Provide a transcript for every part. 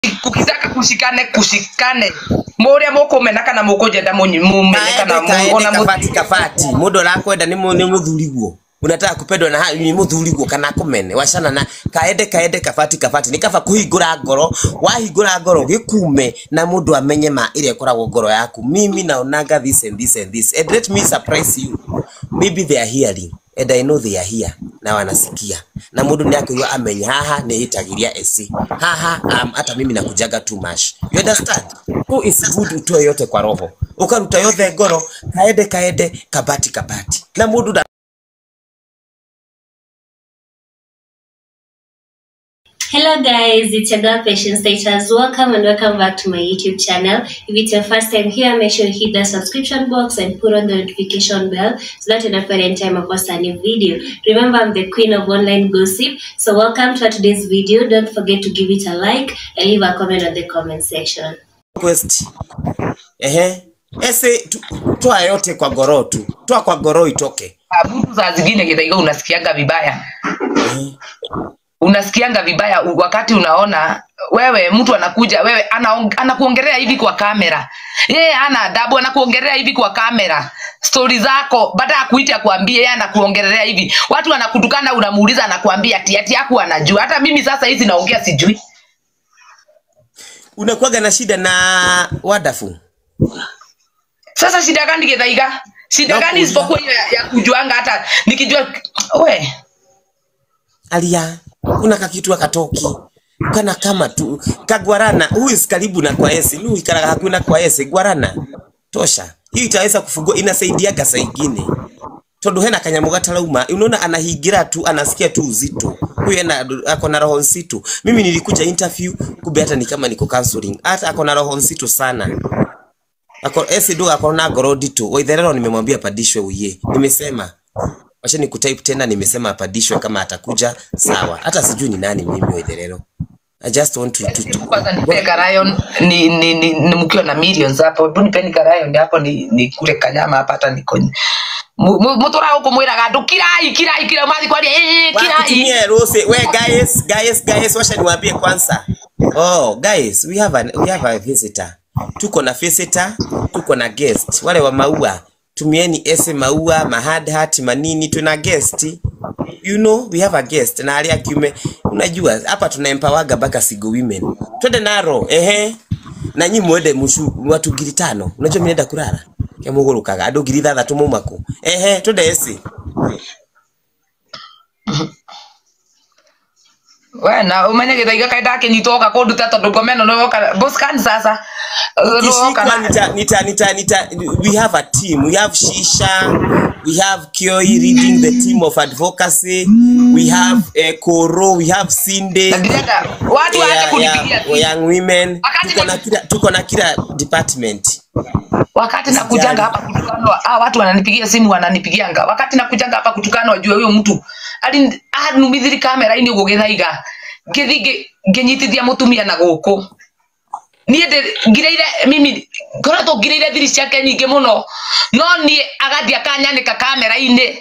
kukitaka kushikane kushikane muria mukumena kana mukujenda mumenye kana kaende mu- ona mu- kabati kabati mundu arakwenda ni mu- ni muthuriguo unataka kupendwa na ha- ni muthuriguo kana akumene wacana na kaende kaende kabati kabati ni kaba kuhingura ngoro wahingura ngoro gikume na mundu amenye ma iria ikoragwo ngoro yaku mimi naonaga this and this and this and let me surprise you maybe they are hearing and I know they are here na wanasikia na mundu ni akĩigua amenye haha nĩ hĩtagĩria esi haha um, hata mimi nakujaga too much you understand who is good utoe yote kwa roho ukaruta yothe ngoro kaende kaende kabati kabati na mundu na Hello guys, it's your girl Patience Status. Welcome and welcome back to my YouTube channel. If it's your first time here, make sure you hit the subscription box and put on the notification bell so that you don't any time I post a new video. Remember, I'm the queen of online gossip. So welcome to today's video. Don't forget to give it a like and leave a comment on the comment section. quest ehe ese tu- toa yote kwa ngoro tu toa kwa ngoro itoke mtu saa zingine kidaiga unasikianga vibaya unasikianga vibaya u- wakati unaona wewe mtu anakuja wewe anaong- anakuongelea hivi kwa kamera yeye ana adabu anakuongelea hivi kwa kamera stori zako baada ya kuita kuambia yeye anakuongelea hivi watu wanakutukana unamuuliza anakuambia ati ati yaku anajua hata mimi sasa hizi naongea sijui unakuwaga na shida na wadafu sasa shida gani githaiga shida gani Nakuuliza. isipokuwa hiyo ya, ya kujuanga hata nikijua we alia kuna kakitu akatoki kana kama tu kagwarana huyu is karibu na kwa esi lu ikaraga hakuna kwa esi gwarana tosha hii itaweza kufungua inasaidiaga saa ingine tondu hena kanyamu gatarauma unaona anahingira tu anasikia tu uzito huyu ena ako na roho nzito mimi nilikuja interview kumbe hata ni kama niko counseling hata ako na roho nzito sana ako esi ndo ako na ngoro ndito waitherero nimemwambia padishwe uye nimesema wacha ni kutype tena nimesema apadishwe kama atakuja sawa hata sijui ni nani mimi waitherero i just want to, to, to. kwanza nipe karayon ni, ni, ni, ni mkiwa na millions hapo hebu nipeni karayon hapo ni, ni kule kanyama hapa hata niko mutura huko mwiraga andu kirai kirai kira mathi kwaria eh kirai Wakutumie rose we guys guys guys wacha niwaambie kwanza oh guys we have an, we have a visitor tuko na visitor tuko na guest wale wa maua tumieni ese maua mahad hat manini tuna guest you know we have a guest na alia kiume unajua hapa tuna empawaga mpaka sigo women twende naro ehe na nyi mwende mushu watu ngiri tano unajua mimi naenda kulala kia mugurukaga andu ngiri ithathatu maumaku ehe twende esi we na umenye githaiga kaĩ ndakinyitwo gakunduta tondu ngomeno nĩwoka boscan sasa nĩwoka Kishika, na nita, nita, nita, nita, we have a team. We have Shisha, we have Kioi leading the team of advocacy, we have uh, Koro, we have Sinde, na ndirenda watu waache yeah, kunipigia yeah, simu. young women. Wakati Tuko na na- kila, tuko na kila department. wakati nakujanga hapa kutukanwa ah, watu wananipigia simu wananipigianga wakati nakujanga hapa kutukanwa jua huyo mtu ali anumithiri kamera-inĩ ũguo gĩthaiga ngĩthi ngĩnyitithia mũtumia na gũkũ niĩ ndĩ- ngireire mimi ngoretwo ngireire thiri ciake nyingĩ mũno no niĩ agathiĩ akanyanĩka kamera-inĩ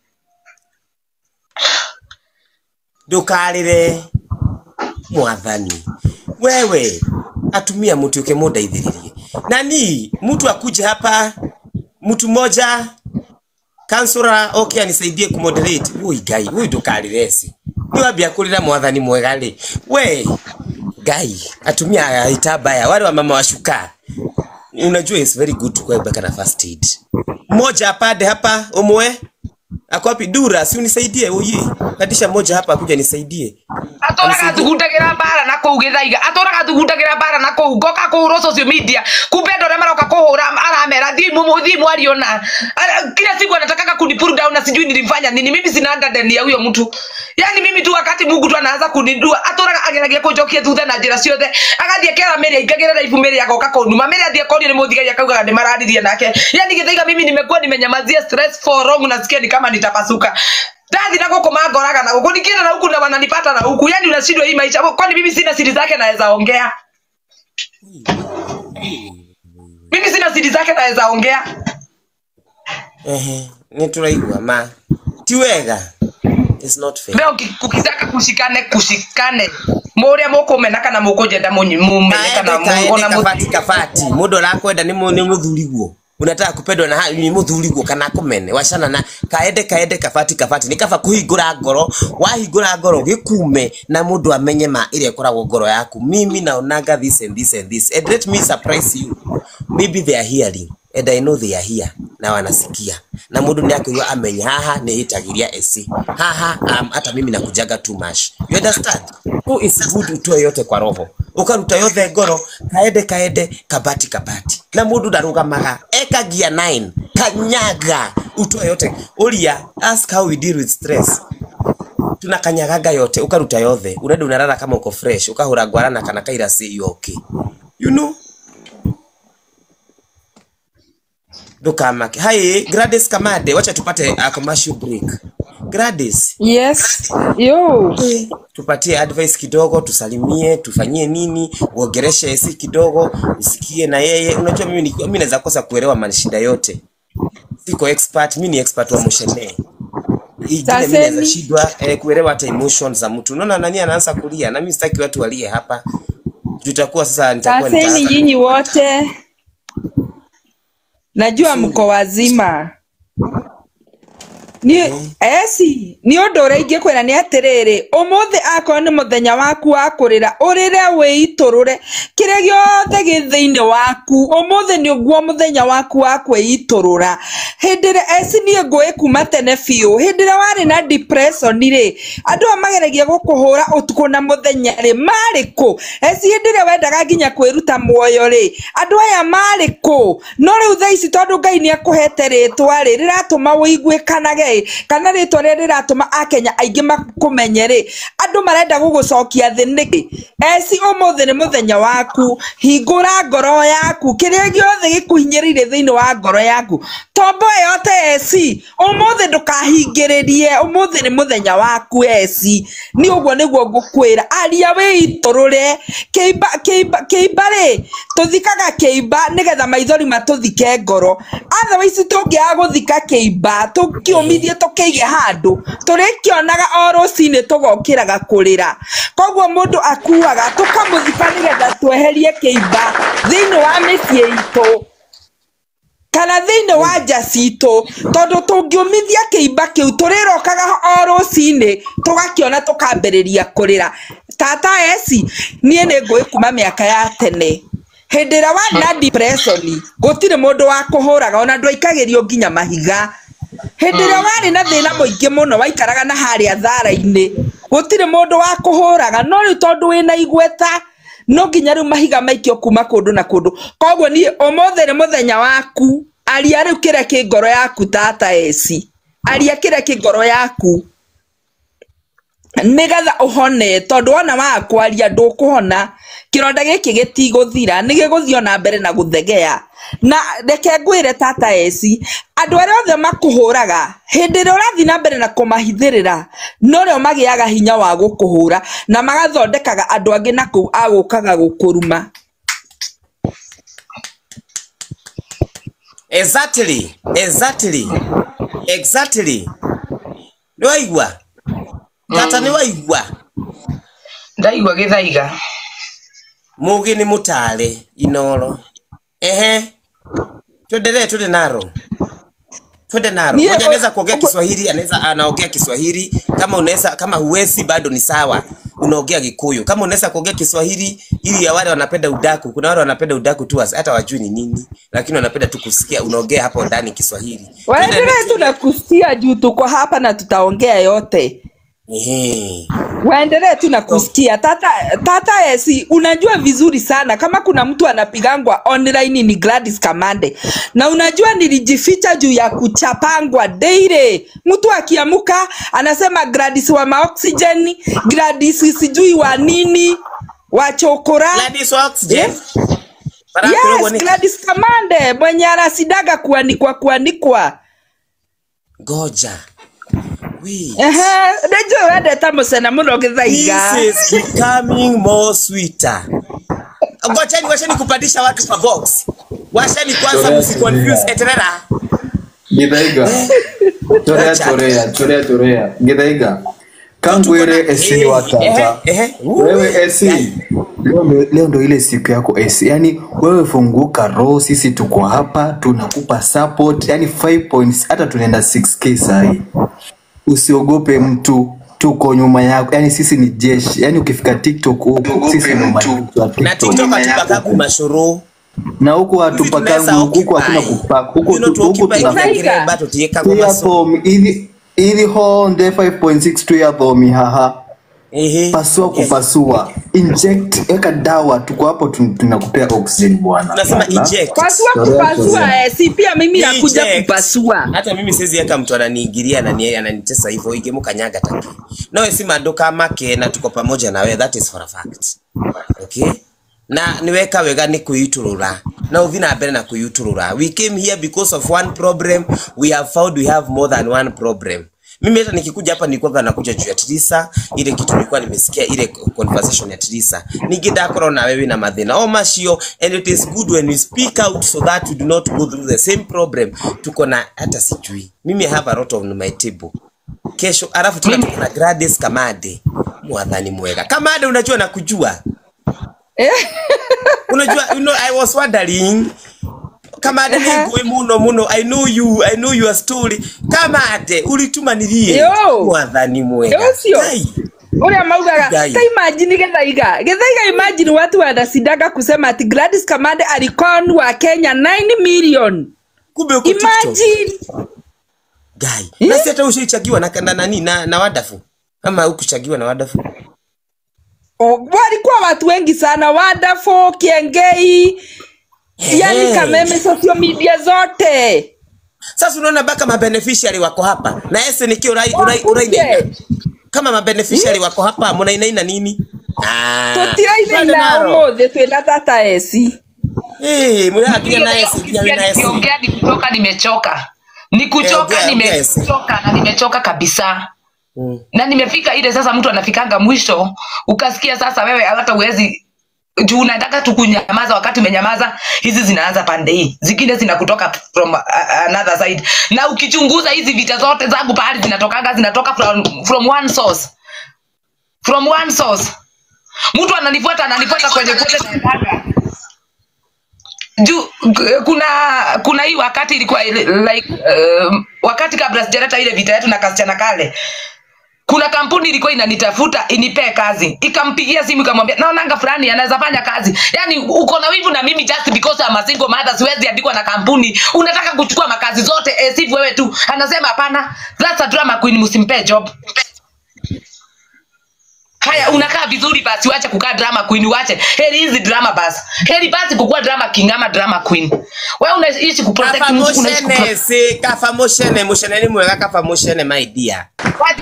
Ndukarire mwathani wewe atumia mtuke mundeithiririe nani mtu akuje hapa mtu mmoja kansura okay anisaidie kumoderate wui ngai wui ndukariresi niwambia kurira mwathani mwega ri we ngai atumia aitabaya wale wa mama washuka unajua is very good to kuweka na first aid mmoja apande hapa umwe akwapi dura si unisaidie uyi kadisha mmoja hapa akuja nisaidie atũraga thugundagĩra mbara na kũu gĩthaiga atũraga thugundagĩra mbara na kũu ngoka kũhũrwo social media kumbe andũ arĩa maroka kũhũra aramera thimu mu- thimu aliona Ala- kila siku anataka kunipull down na sijui nilimfanya nini mimi sina ndani ya huyo mtu yani mimi tu wakati mungu tu anaanza kunindua atũraga ageragia kũnjokia thutha na njĩra ciothe agathiĩ akera mĩrĩ aingagĩrĩra ibu mĩrĩ agoka kũnuma mĩrĩ athiĩ akorio nĩ mũthigari akaugaga ndĩmararirie nake yani gĩthaiga mimi nimekuwa nimenyamazia stress for long nasikia ni kama nitapasuka ndathi na gũkũ mangoraga na gũkũ nikienda na huku na wananipata na huku yani unashindwa hii maisha kwani mimi sina siri zake naweza ongea mimi sina siri zake naweza ongea ehe nituraigua ma ti wega it's not fair leo ki- kukitaka kushikane kushikane muria mukumena kana mukujenda munyi- mumene kana mu- kaende ona mu- kabati kabati mundu arakwenda ni mu- ni muthuriguo unataka kupendwa na ha- ni muthuriguo kana kumene wacana na kaende kaende kabati kabati ni kaba kuhingura ngoro wahingura ngoro gikume na mundu amenye ma ile ikoragwo ngoro yaku mimi naonaga this and this and this and let me surprise you maybe they are hearing and I know they are here na wanasikia na mundu ni akĩigua amenya haha nĩ ĩtagĩria esi haha um, hata mimi nakujaga too much you understand so it's good utoe yote kwa roho ukaruta yothe ngoro kaende kaende kabati kabati na mundu ndarugamaga eka gia 9 kanyaga utoe yote uria ask how we deal with stress tunakanyagaga yote ukaruta yothe urenda unarara kama uko fresh ukahura ngwarana kana kairasi you okay you know ndukamake hai Gladys Kamade wacha tupate a commercial break Gladys Yes. Yo. tupatie advice kidogo tusalimie tufanyie nini uongereshe esi kidogo usikie na yeye unajua mimi ni- mimi naweza kosa kuelewa mashida yote siko expert mimi ni expert wa moshene ingine mimi naweza Taseni. shindwa eh, kuelewa hata emotions za mtu unaona nani anaanza kulia na mimi sitaki watu walie hapa tutakuwa sasa nitakuwa Aseni nitaanza nyinyi wote. Najua mko wazima. ni eci nĩ ũndũ ũrĩa ingĩkwĩra nĩ atĩrĩrĩ ũmũthĩ akorwo nĩ mũthenya waku wa kũrĩra ũrĩre wĩitũrũre kĩrĩa gĩothe gĩ thĩinĩ waku ũmũthĩ nĩ guo mũthenya waku wa kwĩitũrũra hĩndĩ ĩrĩa eci niĩ ngũĩ kuma tene biũ hĩndĩ ĩrĩa warĩ na depression rĩ andũ aya mageragia gũkũhũra ũtukũ na mũthenya rĩ marĩ kũ eci hĩndĩ ĩrĩa wendaga nginya kwĩruta muoyo rĩ andũ aya marĩ kũ no rĩu thaa ici tondũ ngai nĩ akũhete rĩtwa rĩ rĩratũma wĩiguĩkanage kana rĩtwa rĩrĩa rĩratũma akenya aingĩ makũmenye rĩ andũ marenda gũgũcokia thĩ nĩkĩ eci ũmũthĩ nĩ mũthenya waku hingũra ngoro yaku kĩrĩa gĩothe gĩkũhinyĩrĩirie thĩinĩ wa ngoro yaku tombo ĩyo te eci ũmũthĩ ndũkahingĩrĩrie ũmũthĩ nĩ mũthenya waku eci nĩ ũguo nĩguo ngũkwĩra aria wĩitũrũre kĩimba kĩimba kĩimba rĩ tũthikaga kĩimba nĩgetha maithori matũthike ngoro otherwise tũngĩaga gũthika kĩimba tũkĩũmithie tũkĩige handũ tũrĩkĩonaga o rũcinĩ tũgokĩraga kũrĩra koguo mũndũ akuaga tũkamũthika nĩgetha tweherie kĩimba thĩinĩ wa mĩciĩ itũ kana thĩinĩ wa nja citũ tondũ tũngĩũmithia kĩimba kĩu tũrĩrokaga o rũcinĩ tũgakĩona tũkambĩrĩria kũrĩra tata eci niĩ nĩ ngũĩ kuma mĩaka ya tene hĩndĩ ĩrĩa warĩ na depression gũtirĩ mũndũ wa kũhũraga ona ndwaikagĩrio nginya mahiga hĩndĩ ĩrĩa warĩ na thĩna mũingĩ mũno waikaraga na harĩa thara-inĩ gũtirĩ mũndũ wa kũhũraga no rĩu tondũ wĩna igweta no nginya rĩu mahiga maikio kuma kũndũ na kũndũ koguo niĩ ũmũthĩ nĩ mũthenya waku aria rĩu kĩrĩa kĩ ngoro yaku tata eci aria kĩrĩa kĩ ngoro yaku nĩgetha ũhone tondũ wona waga kwaria ndũkũhona kĩronda gĩkĩ gĩtigũthira nĩ gĩgũthiĩ ona mbere na gũthegea na reke ngwĩre tata eci andũ arĩa othe makũhũraga hĩndĩ ĩrĩa ũrathiĩ na mbere na kũmahithĩrĩra no rĩo magĩaga hinya wa gũkũhũra na magathondekaga andũ angĩ na kũu a gũkaga gũkũruma exactly exactly exactly nĩ waigua tata nĩ waigua ndaigua gĩthaiga mugi nĩ mũtare inoro ehe tuendelee twende naro twende naro Niye- moja anaweza kuongea o- Kiswahili anaweza anaongea Kiswahili kama unaweza kama huwezi bado ni sawa unaongea Gikuyu kama unaweza kuongea Kiswahili ili ya wale wanapenda udaku kuna wale wanapenda udaku tu hata wajui ni nini lakini wanapenda tu kusikia unaongea hapo ndani Kiswahili Twende waendelee next. tu na kusikia juu tuko hapa na tutaongea yote Ehe. waendelee tu na kusikia tata tata esi unajua vizuri sana kama kuna mtu anapigangwa online ni Gladys Kamande na unajua nilijificha juu ya kuchapangwa daily mtu akiamuka anasema Gladys wa maoxygen Gladys sijui wa nini wa chokora Gladys wa oxygen Yes. Barakurogwo yes nĩ- Gladys Kamande mwenye anasidaga kuanikwa kuanikwa ngoja Wait. ehe nĩnjũĩ wendete mũcena mũno gĩthaiga This is becoming more sweeter. Ngojeni, washeni kupandisha watu kwa box. Washeni kwanza Chorea, msiconfuse chorea. eterera. Githaiga. Chorea chorea, chorea chorea. Githaiga. Kangwere esi watata. Ehe, ehe. Wewe esi. Leo ndo, leo ndo ile siku yako esi. Yaani wewe funguka roho, sisi tuko hapa tunakupa support. Yaani 5 points hata tunaenda 6k sahi. Usiogope mtu tuko nyuma yako. Yaani sisi ni jeshi. Yaani ukifika TikTok huko sisi ndo majeshi wa na TikTok. tiktok atupakagu mashoro Na huko hatupakangu huko hakuna kupak. Huko tu- huko tuna tunaokiremba tutiekagwo Tuya maso thomi ili ili honde 5.6 tuya thomi haha ehe pasua kupasua inject weka dawa tuko hapo tun- tunakupea oxygen bwana tunasema eject pasua Sorry, kupasua sorry. eh, si pia mimi nakuja Eject. kupasua hata mimi siwezi eka mtu ananiingilia anani- ananitesa hivyo igemukanyaga taki nawe si maduka make na tuko pamoja na wewe that is for a fact okay na niweka wega ni kuiturura na uthi na mbere na kuiturura we came here because of one problem we have found we have more than one problem mimi hata nikikuja hapa nilikuwa nakuja juu ya Trisa, ile kitu nilikuwa nimesikia ile conversation ya Trisa. Ningedakorwo na wewe na mathina o macio and it is good when we speak out so that we do not go through the same problem. Tuko na hata sijui. Mimi I have a lot on my table. Kesho alafu tuna tuko na Gladys Kamade. Mwadhani mwega. Kamade unajua nakujua. Unajua you know I was wondering Kamade ni ngui muno muno I know you I know your story. Kamade ulituma nilie. Yo. Mwathani mwega. Yo, sio. Kai. uria maugaga Ngai. ta imagine gethaiga gethaiga imagine watu wanasindaga kusema ati Gladys Kamande alikon wa Kenya 9 million Kumbe uko TikTok. imagine Guy. Eh? Na si hata ushaichagiwa na na nani na, na wadafu. Ama ukuchagiwa na wadafu. O, walikuwa watu wengi sana Wonderful, Kiengei yani Hey. kameme social media zote Sasa unaona baka mabeneficiary wako hapa. Na ese nikio urai urai urai Wakuje. kama mabeneficiary wako hapa munainaina nini? Ah. tutiraine twende na naro. umuthi twina tata esi Eh, murakinya na ese kinya na ese. nikiongea ni kuchoka nimechoka ni Eh, kuchoka ongea, ongea, Esi. nimechoka na nimechoka kabisa Mm. na nimefika ile sasa mtu anafikanga mwisho ukasikia sasa wewe hata uwezi juu unataka tu kunyamaza wakati umenyamaza hizi zinaanza pande hii zingine zinakutoka from uh, another side na ukichunguza hizi vita zote zangu pahali zinatokanga zinatoka from, from one source from one source mtu ananifuata ananifuata kwenye kote naendaga juu k- kuna kuna hii wakati ilikuwa ile- like um, wakati kabla sijaleta ile vita yetu na kasichana kale kuna kampuni ilikuwa inanitafuta inipee kazi ikampigia simu ikamwambia naonanga fulani anaweza fanya kazi yani uko na wivu na mimi just because I'm a single mother siwezi andikwa na kampuni unataka kuchukua makazi zote eh, sivu wewe tu anasema hapana that's a drama queen msimpee job haya unakaa vizuri basi wache kukaa drama queen wache heri hizi drama basi heri basi kukuwa drama king ama drama queen wewe unaishi kuprotect Kafa mtu unaishi kuprotect moshene si kafa moshene moshene ni mwega kafa moshene my dear. wadi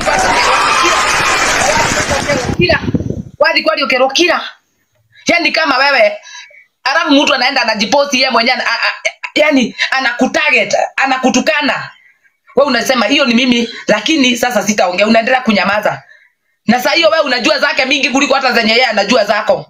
kila wadi kwadi ukero kila yani kama wewe alafu mtu anaenda anajiposti yeye mwenyewe ana- a- a- yani anakutarget anakutukana we unasema hiyo ni mimi lakini sasa sitaongea unaendelea kunyamaza na saa hiyo wewe unajua zake mingi kuliko hata zenye yeye anajua zako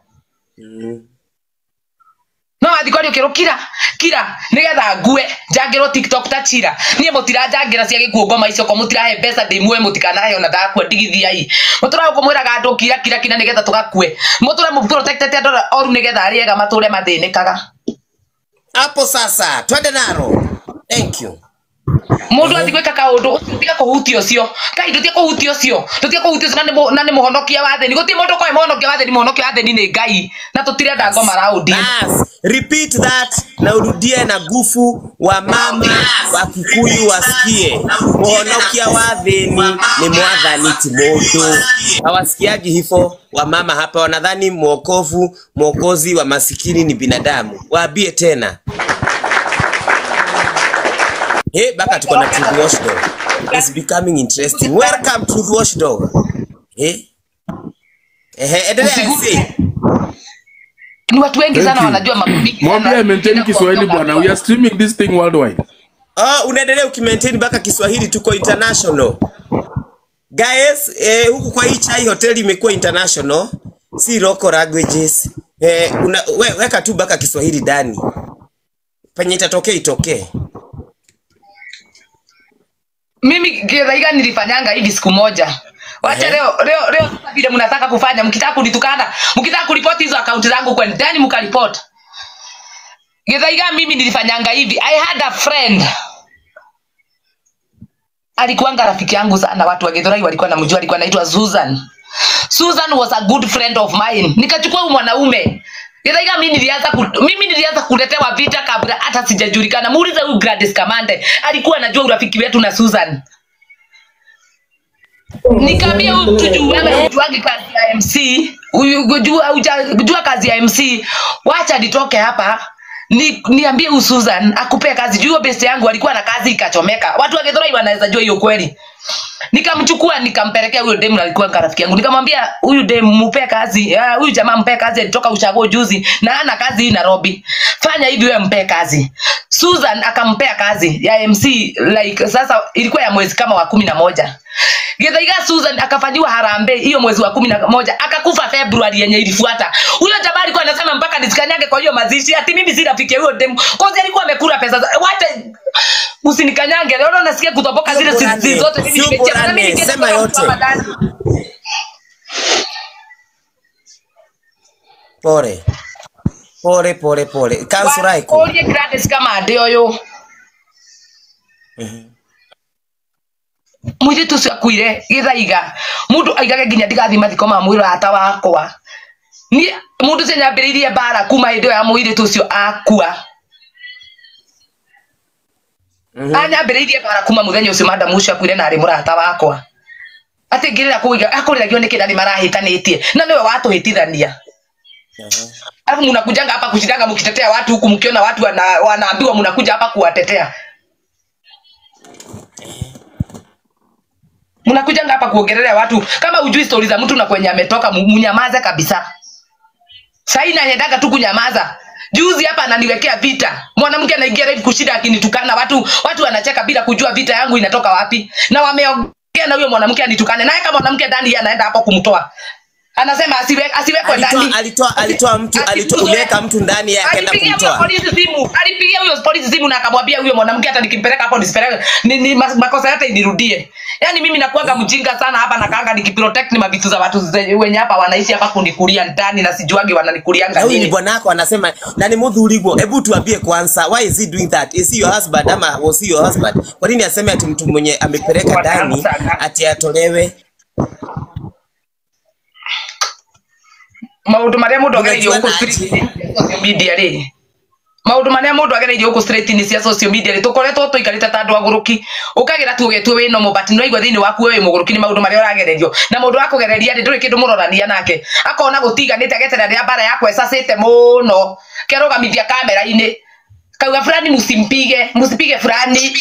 no athikori ukiro kira kira nigetha ngue njangirwo tiktok ta chira nie mutiranjangira cia gikuo ngoma icio ko mutirahe mbeca ndimue mutikanahe ona ndakua ndigithiai mutura kumwiraga andu kira kira kira nigetha tugakue muture mu protected andu oru nigetha ariega mature mathinikaga Hapo sasa twende naro. Thank you. mundu athi gwika kaundu tiga kuhutia ucio kai ndutia kuhutia ucio ndutia kuhutia ucio na nĩ- na nĩ muhonokia wa thĩni gũtirĩ mũndũ koe muhonokia wa thĩni muhonokia wa thĩni nĩ ngai na tũtirenda ngoma raundi Bas, repeat that na urudie na gufu wa mama wa Kikuyu wasikie. Muhonokia wa thĩni ni mwathani ti mũndũ. Hawasikiagi hivyo wa mama hapa, wanadhani mwokovu mwokozi wa masikini ni binadamu. Waambie tena. Hey, baka tuko na Truth Watchdog. It's becoming interesting. Welcome Truth Watchdog. Hey. Ehe, endelea Usiguse. see. ni watu wengi Thank sana you. wanajua mambo mingi sana. Mwambie I maintain Tena Kiswahili kuongea bwana. We are streaming this thing worldwide. Oh, unaendelea ukimaintain mpaka Kiswahili tuko international. Guys, eh, huku kwa hii chai hoteli imekuwa international, si local languages. Eh, una, we, weka tu mpaka Kiswahili ndani. Penye itatokea itokee. mimi githaiga nilifanyanga hivi siku moja wacha Ehe. leo leo leo sasa vile mnataka kufanya mkitaka kunitukana mkitaka kuripoti hizo akaunti zangu kwa ndani mkaripoti Githaiga mimi nilifanyanga hivi I had a friend alikuwanga rafiki yangu sana watu wa Githurai walikuwa namjua alikuwa anaitwa Susan Susan was a good friend of mine nikachukua huyu mwanaume Githaiga mimi nilianza ku, mimi nilianza kuletewa vita kabla hata sijajulikana muulize huyu Gladys Kamande alikuwa anajua urafiki wetu na Susan nikaambia huyu mtu juu wewe hujuangi kazi ya MC huyu hujua huja- hujua kazi ya MC wacha nitoke hapa ni, niambie huyu Susan akupee kazi juu hiyo best yangu alikuwa na kazi ikachomeka watu wa Githurai wanaweza jua hiyo kweli nikamchukua nikampelekea huyo dem alikuwa rafiki yangu nikamwambia huyu dem mpe kazi ah, huyu jamaa mpe kazi alitoka ushago juzi na ana kazi hii Nairobi fanya hivi wewe mpe kazi Susan akampea kazi ya MC like sasa ilikuwa ya mwezi kama wa kumi na moja Githaiga Susan akafanyiwa harambee hiyo mwezi wa kumi na moja akakufa Februari yenye ilifuata. Huyo jamaa alikuwa anasema mpaka nisikanyage kwa hiyo mazishi, ati mimi si rafiki ya huyo demu, cause alikuwa amekula pesa. za- Wacha usinikanyange, leo nasikia kutoboka zile Sio sisi zote mimi sio nimecheka na borane, mimi nikienda sema kwa mtu yote. hapa ndani. pore pore pore pore kansura iko Orie Gladys kama ade oyo mũirĩtu ũcio akuire gĩthaiga mũndũ aigage nginya ndigathiĩ mathiko ma mũrata wakwa niĩ mũndũ ũcio nyambĩrĩirie mbara kuma hĩndĩ ĩyo ya mũirĩtu ũcio akua anyambĩrĩirie mbara kuma mũthenya ũcio madamu ũcio akuire na arĩ mũrata wakwa atĩ ngĩrĩra kũiga akũrĩragio nĩ kĩndani marahĩtanĩtie na nĩwe watũhĩtithania alafu mnakujanga hapa kushindanga mkitetea watu huku mkiona watu wana, wanaambiwa mnakuja hapa kuwatetea mnakujanga hapa kuongelelea watu kama ujui stori za mtu na kwenye ametoka mu- mnyamaze kabisa sahii naendaga tu kunyamaza juzi hapa ananiwekea vita mwanamke anaingia live kushinda akinitukana watu watu wanacheka bila kujua vita yangu inatoka wapi na wameongea na huyo mwanamke anitukane naye kama mwanamke ndani yeye anaenda hapo kumtoa anasema asiwe, asiwekwe ndani alitoa alitoa alitoa mtu alitoa Asifukuzwe. uliweka mtu ndani yake akaenda alipigia huyo kumtoa polisi simu alipigia huyo polisi simu na akamwambia huyo mwanamke hata nikimpeleka hapo nisipeleke ni, ni mas- makosa yote inirudie yaani mimi nakuanga mjinga sana hapa nakaanga nikiprotect ni mavitu za watu zenye- wenye hapa wanaishi hapa kunikulia ndani na sijuagi na wananikulianga huyu ni nini bwana wako anasema na ni muthuriguo hebu tuambie kwanza why is he doing that is he your husband ama was he your husband kwa nini aseme ati mtu mwenye amepeleka ndani ati atolewe maundu maria mundu agereirio Unajua guku na street social media ri maundu maria mundu agereirio guku street ni cia social media ri tukoretwo tuikarite ta andu aguruki ukagira tu ugetwe wi no but no igwa thiini waku we wi muguruki ni maundu maria uragererio na mundu wa kugereria ri nduri kindu murorania nake akona gutiganite ageterera ria bara yakwa ecacite muno kerugamithia kamera-ini kauga fulani musimpige musipige fulani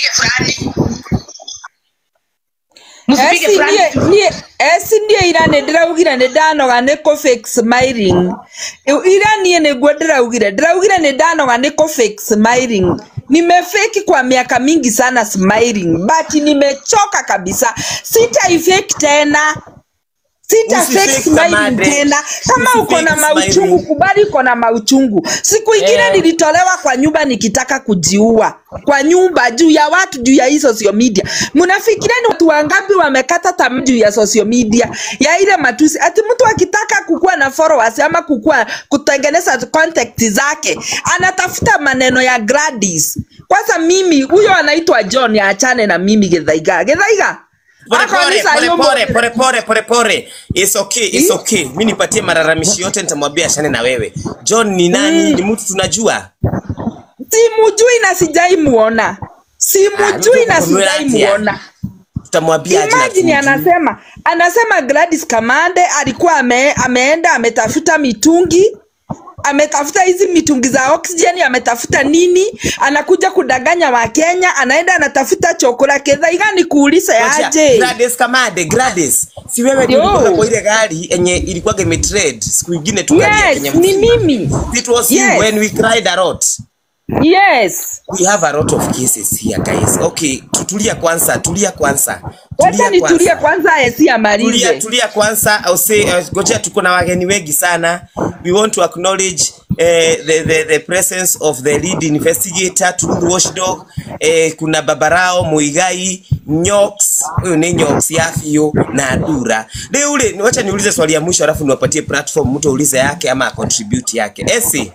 musipige esi fulani niä niä esi niä ira nä ndä raugire nä ndanoga nä kå fake smiling Ĩ- ira niä nä guo ndä raugire ndä raugire nä ndanoga nä kå fake smiling nimefeki kwa miaka mingi sana smiling but nimechoka kabisa sitaifake tena sita Usifake fake smiling Kamande. tena kama uko na Usifake mauchungu smiling. kubali uko na mauchungu siku ingine Eh. nilitolewa kwa nyumba nikitaka kujiua kwa nyumba juu ya watu juu ya hii social media mnafikiria ni watu wangapi wamekata tamaa juu ya social media ya ile matusi ati mtu akitaka kukuwa na followers ama kukuwa kutengeneza contact zake anatafuta maneno ya Gladys kwanza mimi huyo anaitwa John aachane na mimi Githaiga Githaiga pore Ako pore ni saa pore hiyo pore mo- pore pore pore pore it's okay it's Hmm? okay mimi nipatie malalamishi yote nitamwambia ashane na wewe John ni nani ni mtu tunajua simujui na sijai muona Ah, simujui mtu na kukunywela sijai atia. muona tutamwambia aje na imagine tumjue. anasema anasema Gladys Kamande alikuwa ame, ameenda ametafuta mitungi ametafuta hizi mitungi za oxygen ametafuta nini anakuja kudanganya wakenya anaenda anatafuta chokora kedha igani kuuliza Ngoja, aje Gladys Kamade, Gladys. Si wewe ndio Yo. ulikuwa kwa ile gari yenye ilikuwa imetrade siku ingine tu gari ya yes Kenya ni mzima. mimi It was Yes. you when we cried a lot. yes We have a lot of cases here guys. Okay, tutulia kwanza, tulia kwanza. wacha nitulie kwanza esi Tulia, amalize tulia kwanza. I'll say uh, goja tuko na wageni wengi sana. We want to acknowledge eh, the, the, the presence of the lead investigator Truth Watchdog eh, kuna Babarao Muigai Nyox, huyu ni Nyox ya Fio na Adura. Leo ule wacha niulize swali ya mwisho alafu niwapatie platform mtu aulize yake ama contribute yake. Esi,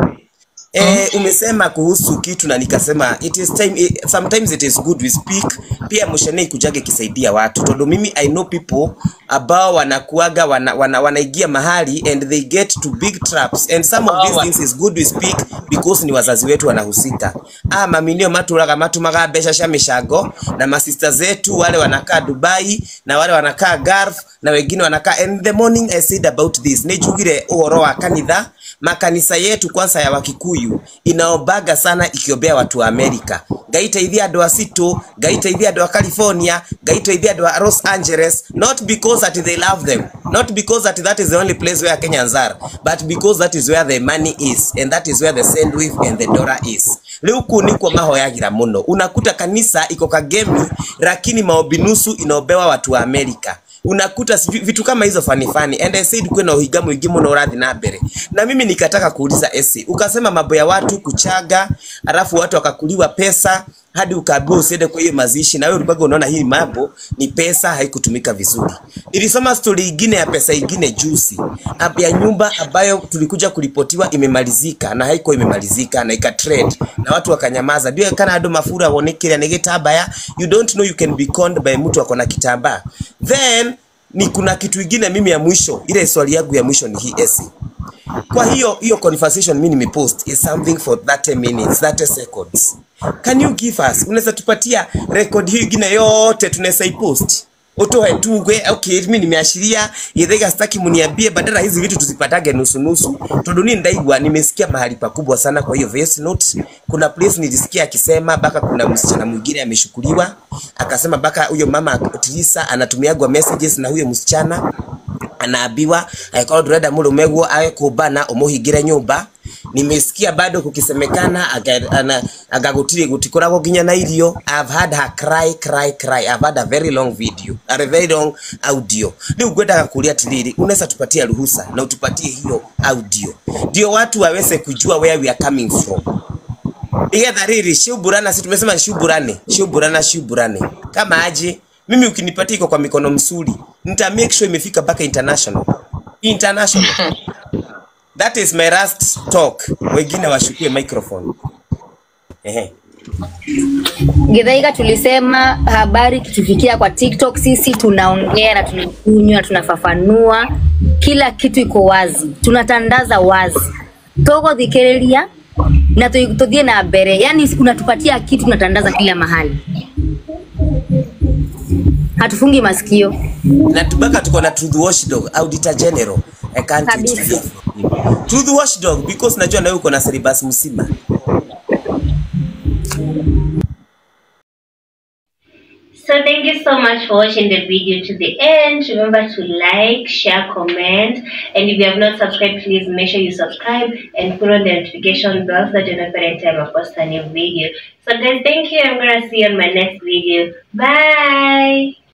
Eh, umesema kuhusu kitu na nikasema it is time eh, sometimes it is good we speak pia mshane kujage kisaidia watu tondu mimi i know people ambao wanakuaga wana, wana, wanaigia mahali and they get to big traps and some of these things is good we speak because ni wazazi wetu wanahusika ah maminio maturaga matumaga mbeca cia mishango na masista zetu wale wanakaa Dubai na wale wanakaa Gulf na wengine wanakaa and the morning I said about this nijugire uhoro wa kanitha makanisa yetu kwanza ya wakikuyu inaobaga sana ikiombea watu wa amerika ngaiteithia andå a citå ngaiteithia andå a california ngaiteithia andå a los angeles not because that they love them not because that that is the only place where kenyans are but because that is where the money is and that is where the sandwich and the dollar is rĩu kuu nĩkuo mahoyagĩra mũno unakuta kanisa iko kagemi lakini maombi nusu inaombewa watu wa amerika unakuta sijui vitu kama hizo fani fani and I said kuwe na uhiga mwingi muno urathi na mbere na mimi nikataka kuuliza esi ukasema mambo ya watu kuchaga alafu watu wakakuliwa pesa hadi ukaambiwa usiende kwa hiyo mazishi na wewe ulikuwa unaona hii mambo ni pesa haikutumika vizuri nilisoma story ingine ya pesa ingine juzi ab- ya nyumba ambayo tulikuja kuripotiwa imemalizika na haiko imemalizika na ika trade na watu wakanyamaza ndio kana ando mafura wonekera ni gitambaya you don't know you can be conned by mtu akona kitambaa then ni kuna kitu ingine mimi ya mwisho ile swali yangu ya mwisho ni hii esi kwa hiyo hiyo conversation mimi nimepost is something for 30 minutes 30 seconds can you give us unaweza tupatia record hiyo ingine yote tunaweza ipost utoe tugwe okay mimi nimeashiria yethega sitaki muniambie badala hizi vitu tuzipatage nusu nusu tondu ni ndaigwa nimesikia mahali pakubwa sana kwa hiyo voice note kuna place nilisikia akisema baka kuna msichana mwingine ameshukuliwa akasema baka huyo mama Trisa anatumiagwa messages na huyo msichana anaambiwa angĩkorwo ndũrenda mũrũme guo age kũmbana ũmũhingĩre nyũmba nimesikia bado kukisemekana aga- ana- anga gutiri gutikoragwo nginya na irio I've had her cry cry cry I've had a very long video a very long audio rĩu ngwendaga kuria atiriri unaweza tupatia ruhusa na utupatie hiyo audio ndio watu waweze kujua where we are coming from igetha riri shiuburana si tumesema shiuburane shiuburana shiuburane kama aje mimi ukinipatia iko kwa mikono msuri nita make sure imefika mpaka international international that is my last talk wengine washukue microphone ehe Githaiga tulisema habari kitufikia kwa TikTok, sisi tunaongea na tunakunywa, tunafafanua, kila kitu iko wazi, tunatandaza wazi, togothikiriria na tu- tuthie na mbere, yani unatupatia kitu, tunatandaza kila mahali, hatufungi masikio na tubaka tuko na truth watchdog auditor general i can't wait to kabisa. hear from him truth watchdog because najua na wewe uko na syllabus mzima So thank you so much for watching the video to the end. Remember to like, share, comment, and if you have not subscribed, please make sure you subscribe and put on the notification bell so that you know every time I post a new video. So guys, thank you. I'm gonna see you on my next video. Bye.